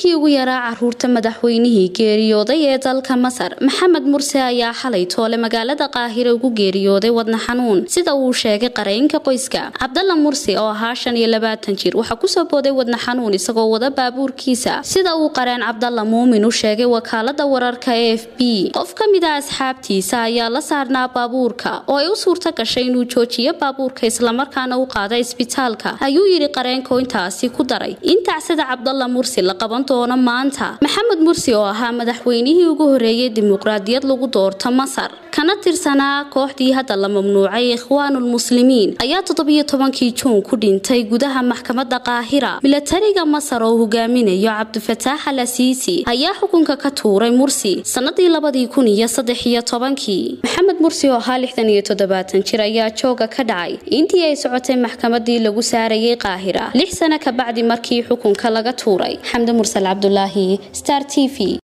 wiilkii ugu yaraa caruurta madaxweynihii geeriyooday ee dalka masar maxamed murse ayaa xalay toole magaalada qaahire ugu geeriyooday wadna xanuun sida uu sheegay qareynka qoyska cabdalla mursi oo ahaa shan iyo labaatan jir waxaa kusoo booday wadna xanuun isagoo wada baabuurkiisa sida uu qareen cabdalla muumin u sheegay wakaalada wararka e f b qof ka mid a asxaabtiisa ayaa la saarnaa baabuurka oo ay u suurta gashay inuu joojiyo baabuurka islamarkaana u qaada isbitaalka ayuu yidhi qareenko intaasi ku daray in tacsida cabdalla mursi la qaban doono maanta maxamed mursi oo ahaa madaxweynihii ugu horeeyay dimuqraadiyad lagu doorto masar kana tirsanaa kooxdii hadda la mamnuucay ikhwaanulmuslimiin ayaa toddobiyo tobankii juun ku dhintay gudaha maxkamada qaahira milatariga masar oo hogaaminayo cabdifataax al asiisi ayaa xukunka ka tuuray mursi sanadii labadii kun iyo saddex iyo tobankii maxamed mursi oo ahaa lixdan iyo toddobaatan jir ayaa jooga ka dhacay intii ay socotay maxkamadii lagu saarayay qaahira lix sano kabacdi markii xukunka laga tuuray xamdi mursal cabdulaahi star t v